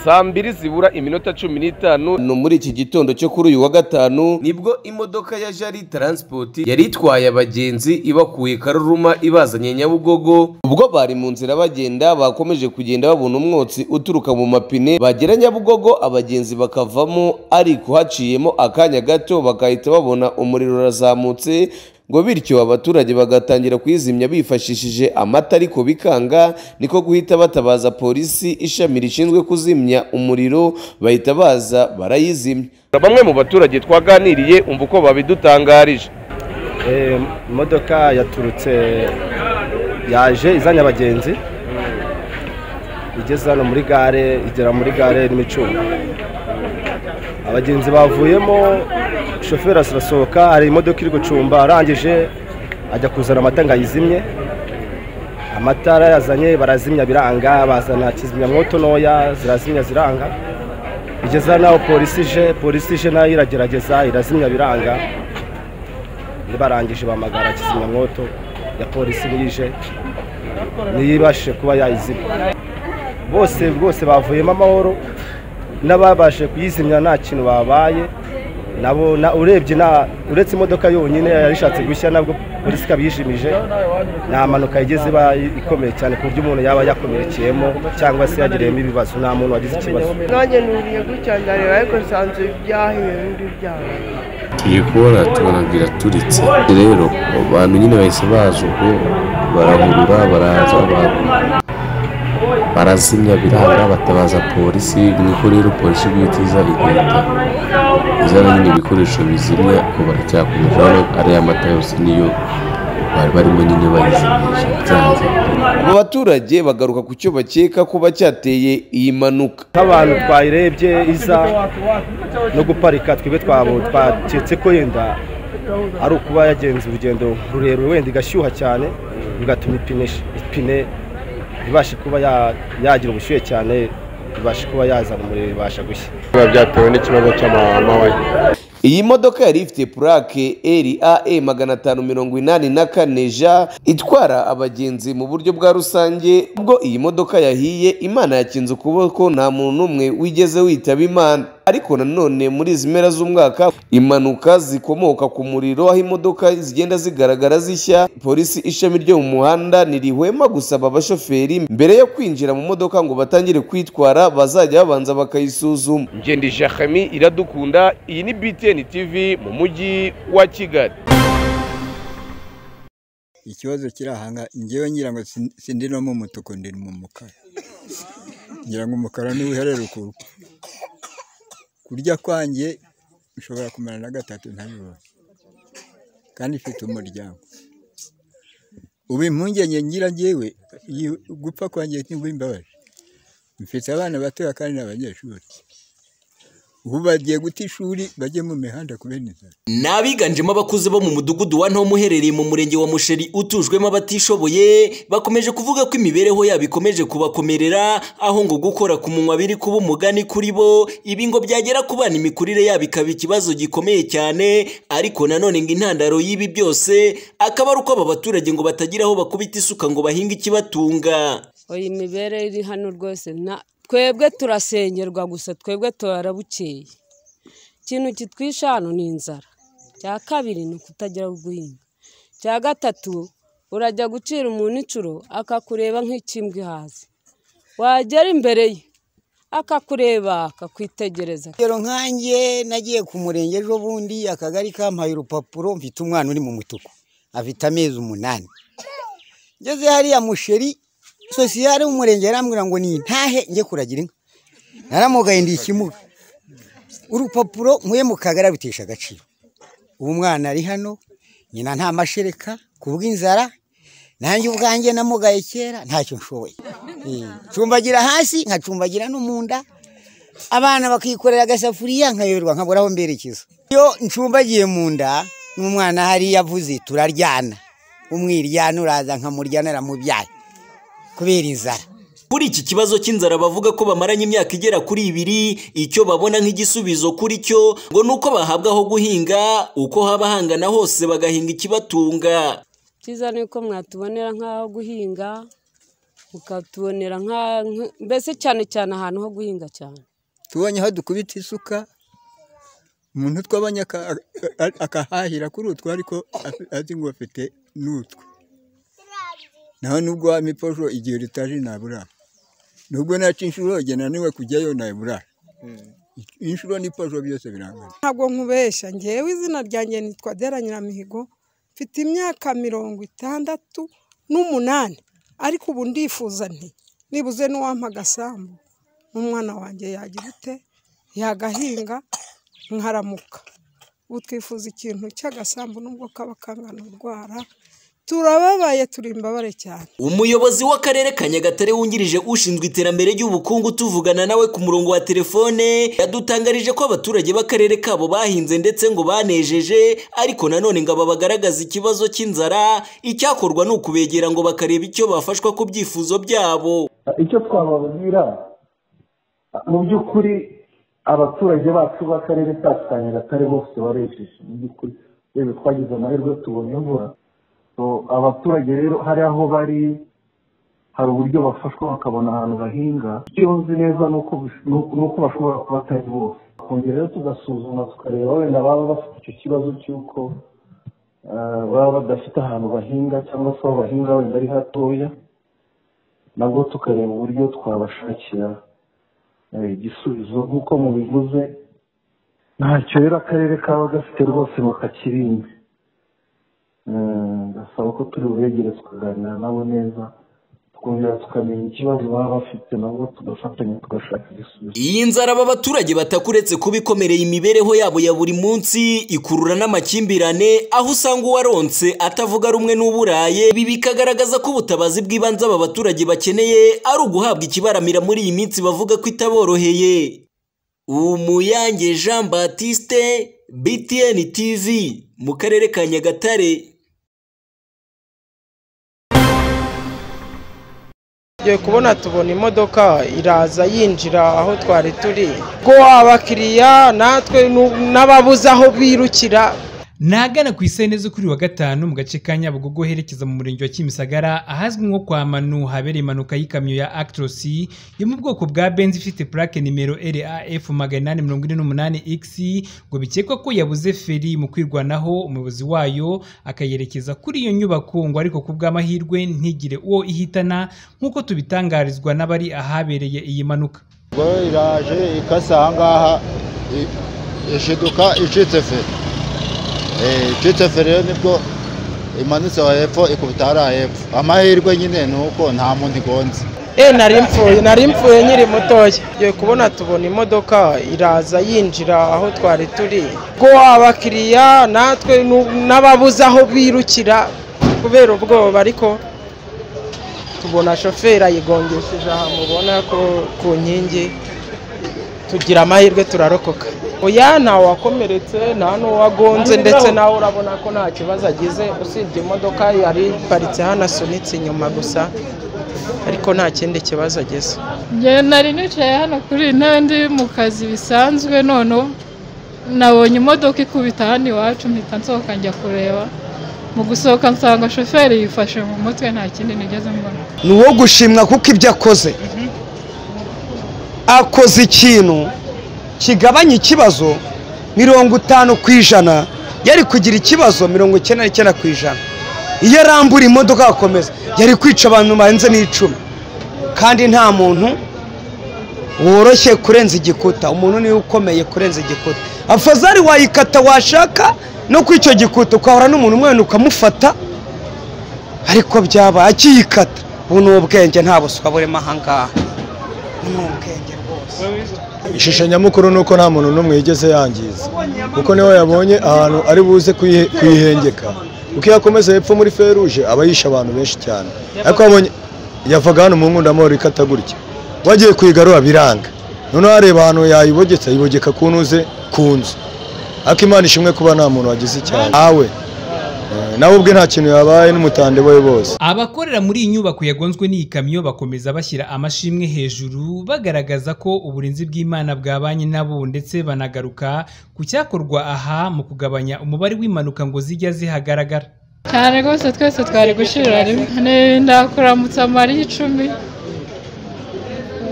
saa mbiri zibura iminota cumi n'itanu ni muri iki gitondo cyo kuri uyu wa gatanu nibwo imodoka ya jari taransipoti yari itwaye abagenzi ibakuye karuruma ibazanye nyabugogo ubwo bari mu nzira bagenda bakomeje kugenda babona umwotsi uturuka mu mapine bagera nyabugogo abagenzi bakavamo ariko haciyemo akanya gato bakahita babona umuriro urazamutse ngo bityo abaturage bagatangira kuyizimya bifashishije amata ariko bikanga niko guhita batabaza polisi ishami rishinzwe kuzimya umuriro bahita baza barayizimya bamwe mu baturage twaganiriye umva uko babidutangarije imodoka yaturutse yaje izanye abagenzi igeze hano muri gare igera muri gare n'imicundo abagenzi bavuyemo shoferi arasohoka hari imodoka iri gucumba arangije ajya kuzana amata ngo ayizimye amatara yazanye barazimya biranga bazana kizimyamwoto ntoya zirazimya ziranga igeza naho polisi ije polisi ije nayo iragerageza irazimya biranga barangije bahamagara kizimyamwoto ya polisi ije ntiyibashije kuba yayizimya bose bwose bavuyemo amahoro n'ababashe kuyizimya nta kintu babaye nabo urebye uretse imodoka yonyine yarishatse gushya nabwo polisi ikaba yijimije nta mpanuka igeze iba ikomeye cyane ku buryo umuntu yaba yakomerekeyemo cyangwa se yagiriyemo ibibazo nta muntu wagize ikibazo nanjye nuriye gutya ndareba ariko nsanzwe byahiye n'ibindi byaha tugiye kubona tubona biraturitse rero abantu nyine bahise baza ubwo barahurura baraza barazimya biranga batabaza polisi niko rero polisi bwitiza igahita izana nyine ibikoresho bizimya ko baracyakomeje hano ariya mata yose niyo bari barimo nyine bayizimisha byanze abo baturage bagaruka ku cyo bakeka ko bacyateye iyi mpanuka nk'abantu twayirebye iza no guparika twebwe twaketse ko yenda ari ukuba yagenze urugendo rurerure wenda igashyuha cyane bigatuma ipine ibashe kuba yagira ubushyuhe cyane ibashe kuba yazana umuriro ibasha gushya biba byatewe n'ikibazo cy'amahwa iyi modoka yari ifite purake RAE magana atanu mirongo inani na kane ja itwara abagenzi mu buryo bwa rusange ubwo iyi modoka yahiye imana yakinze ukuboko nta muntu n'umwe wigeze witaba imana ariko nanone muri izi mpera z'umwaka impanuka zikomoka ku muriro aho imodoka zigenda zigaragara zishya polisi ishami ryo mu muhanda ntirihwema gusaba abashoferi mbere yo kwinjira mu modoka ngo batangire kwitwara bazajya babanza bakayisuzuma ngende jahami iradukunda iyi ni btn tv mu mujyi wa kigali ikibazo kiri ahanga ngewe ngira ngo sindi no mu mutuku ndi mu mukara ngira ngo umukara ntiwiherere ukuru kurya kwanjye ushobora kumara na gatatu ntabibone kandi ifite umuryango ubu impungenge ngira ngewe gupfa kwanjye ntibuhe imbabazi mfite abana batoya kandi ni abanyeshuri ubu bagiye guta ishuri bajye mu mihanda kubera inzara ni abiganjemo abakuze bo mu mudugudu wa ntomo uherereye mu murenge wa musheri utujwemo abatishoboye bakomeje kuvuga ko imibereho yabo ikomeje kubakomerera aho ngo gukora ku munwa biri kuba umugani kuri bo ibi ngo byagera ku bana imikurire yabo ikaba ikibazo gikomeye cyane ariko nanone ngo intandaro y'ibi byose akaba ari uko aba baturage ngo batagira aho bakubita isuka ngo bahinge ikibatunga iyi mibereho iri hano rwose twebwe turasengerwa gusa twebwe turabukeye ikintu kitwisha hano ni inzara cya kabiri ni ukutagira guhinga cya gatatu urajya gucira umuntu inshuro akakureba nk'ikimbwa ihaze wagera imbere ye akakureba akakwitegereza rero nkanjye nagiye ku murenge ejo bundi akagari kampaye urupapuro mfite umwana uri mu mutuku afite amezi umunani ngeze hariya musheri sosiyare w'umurenge yarambwira ngo ni ntahe njye kuragira inka naramugaye ndi ikimuga urupapuro nkuye mu kagari abitesha agaciro ubu mwana ari hano nyina nta mashereka ku bw'inzara nanjye ubwanjye namugaye kera ntacyo nshoboye ncumbagira hasi nkacumbagira no mu nda abana bakikorera agasafuriya nkayoberwa nkabura aho mberekeza iyo ncumbagiye mu nda n'umwana hariya avuze turaryana umwiryana uraza nkamuryana mubyaye kubera inzara kuri iki kibazo cy'inzara bavuga ko bamaranye imyaka igera kuri ibiri icyo babona nk'igisubizo kuri cyo ngo ni uko bahabwa aho guhinga uko haba hangana hose bagahinga ikibatunga cyiza ni uko mwatubonera nk'aho guhinga ukatubonera nka nk- mbese cyane cyane ahantu ho guhinga cyane tubonye aho dukubita isuka umuntu twabonye aka- a- akahahira kuri utwo ariko afi- azi ngo afite n'utwe naho nubwo wa miposho igihe ritaje ntabura nubwo naca inshuro igihe naniwe kujyayo nabura inshuro n'iposho byose birangana ntabwo nkubeshya ngewe izina ryanjye nitwa Dera Nyiramihigo mfite imyaka mirongo itandatu n'umunani ariko ubu ndifuza nti nibuze n'uwampa agasambu n'umwana wanjye yagira ute yagahinga nkaramuka ubu twifuza ikintu cy'agasambu nubwo kaba kangana urwara turababaye turi imbabare cyane umuyobozi w'akarere ka nyagatare wungirije ushinzwe iterambere ry'ubukungu tuvugana nawe ku murongo wa telefone yadutangarije ko abaturage b'akarere kabo bahinze ndetse ngo banejeje ariko nanone ngo aba bagaragaza ikibazo cy'inzara icyakorwa ni ukubegera ngo bakareba icyo bafashwa ku byifuzo byabo icyo twababwira mu by'ukuri abaturage bacu b'akarere kacu ka nyagatare bose barejeje mu by'ukuri yewe twagize amahirwe tubonye imvura So, abaturage rero hari aho bari hari uburyo bafashwa bakabona ahantu bahinga icyo nzi neza ni uko bish- ni uko- ni uko bashobora kuba atari bose kongera rero tugasuzuma tukareba wenda baba bafite icyo kibazo cy'uko eh, baba badafite ahantu bahinga cyangwa se aho bahinga wenda ari hatoya nabwo tukareba uburyo twabashakira eh, igisubizo nk'uko mubivuze ntacyo rero akarere kaba gafite rwose ngo kakirinde Eh, gasaba ko turi bubegere tukaganira nabo neza tukongera tukamenya ikibazo baba bafite nabwo tugafatanya tugashaka igisubizo iyi nzara aba baturage batakuretse kuba ikomereye imibereho yabo ya buri munsi ikurura n'amakimbirane aho usanga uwaronse atavuga rumwe n'uburaye ibi bikagaragaza ko ubutabazi bw'ibanze aba baturage bakeneye ari uguhabwa ikibaramira muri iyi minsi bavuga ko itaboroheye umuyange jean batiste btn tv mu karere ka nyagatare tugiye kubona tubona imodoka iraza yinjira aho twari turi ko abakiriya natwe nu- n'ababuze aho birukira Nagana ku isahane zo kuri wa gatanu mu gace ka Nyabugogo herekeza mu murenge wa Kimisagara ahazwi nko kwa Manu habereye impanuka y'ikamyo ya Actros yo mu bwoko bwa Benz ifite plaque nimero RAF 848X ngo bikekwa ko yabuze feri mu kwirwanaho umuyobozi wayo akayerekeza kuri iyo nyubako ngo ariko ku bw'amahirwe ntigire uwo ihitana nk'uko tubitangarizwa n'abari ahabereye iyi mpanuka ubwo iraje ikase aha ngaha i- ishiduka icitse feri Eh, icitse feri rero nibwo imanutse aho hepfo ikubita hariya hepfo amahirwe nyine ni uko nta muntu igonze e nari mpfuye nari mpfuye nkiri mutoya tugiye kubona tubona imodoka iraza yinjira aho twari turi ko abakiriya natwe nu- n'ababuze aho birukira kubera ubwoba ariko tubona shoferi ayigongesheje aha mubona ko ku nkingi tugira amahirwe turarokoka oya ntawe wakomeretse nta n'uwagonze ndetse nawe urabona ko nta kibazo agize usibye imodoka yari iparitse hano asunitse inyuma gusa ariko nta kindi kibazo agize njye nari nicaye hano kuri iyi ntebe ndi mu kazi bisanzwe noneho nabonye imodoka ikubita hano iwacu mpita nsohoka njya kureba mu gusohoka nsanga shoferi yifashe mu mutwe nta kindi nigeze mbona ni uwo gushimwa kuko ibyo akoze akoze ikintu kigabanya ikibazo mirongo itanu ku ijana yari kugira ikibazo mirongo icyenda n'icyenda ku ijana iyo arambura imodoka agakomeza yari kwica abantu barenze n'icumi kandi nta muntu woroshye kurenza igikuta umuntu niwe ukomeye kurenza igikuta afazari wayikata washaka no kuri icyo gikuta ukahura n'umuntu umwe ukamufata ariko byaba akiyikata ubu ni ubwenge nta buswa burimo ahangaha ishusho nyamukuru ni uko nta muntu n'umwe yigeze yangiza kuko niwe yabonye ahantu ari buze kuyi- kuyihengeka uko iyo akomeza hepfo muri feruje aba yishe abantu benshi cyane ariko yabonye yavaga hano mu nkundamahoro ikata gutya wagiye kuyigarura biranga noneho areba ahantu yayibogetse ayibogeka ku ntuze ku nzu ariko imana ishimwe kuba nta muntu wagize icyane awe eh, nawe ubwe nta kintu yabaye n'umutande we bose Abakorera muri iyi nyubako yagonzwe n'iyi kamyo bakomeza bashyira amashimwe hejuru bagaragaza ko uburinzi bw'Imana bwabanye nabo ndetse banagaruka ku cyakorwa aha mu kugabanya umubare w'impanuka ngo zijya zihagaragara. cyane rwose twese twari gushirira rimwe ni ndakuramutsa amariye icumi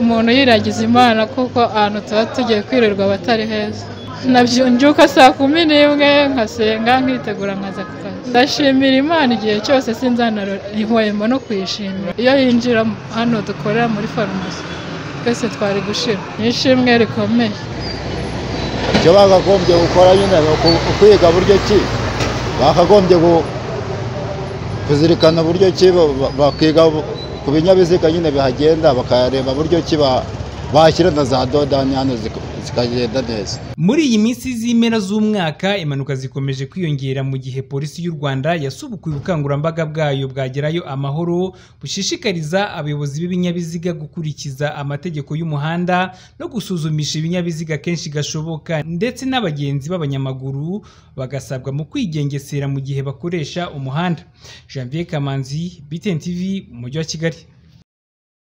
umuntu yiragiza imana kuko ahantu tuba tugiye kwirirwa aba atari heza nabyunjuka saa kumi n'imwe nkasenga nkitegura nkaza ku kazi ndashimira imana igihe cyose sinzanaro ihwemo no kuyishimira iyo yinjira hano dukorera muri farumasi twese twari gushira ni ishimwe rikomeye icyo bakagombye gukora nyine ni uku- ukwiga buryo ki bakagombye gu- kuzirikana buryo ki ba- ba- bakiga bu- ku binyabiziga nyine bihagenda bakareba buryo ki ba- bashyira na za dodani hano zika- zikagenda neza muri iyi minsi z'impera z'umwaka impanuka zikomeje kwiyongera mu gihe polisi y'u rwanda yasubukuye ubukangurambaga bwayo bwagerayo amahoro bushishikariza abayobozi b'ibinyabiziga gukurikiza amategeko y'umuhanda no gusuzumisha ibinyabiziga kenshi gashoboka ndetse n'abagenzi b'abanyamaguru bagasabwa mu kwigengesera mu gihe bakoresha umuhanda janvier kamanzi btn tv umujyi wa kigali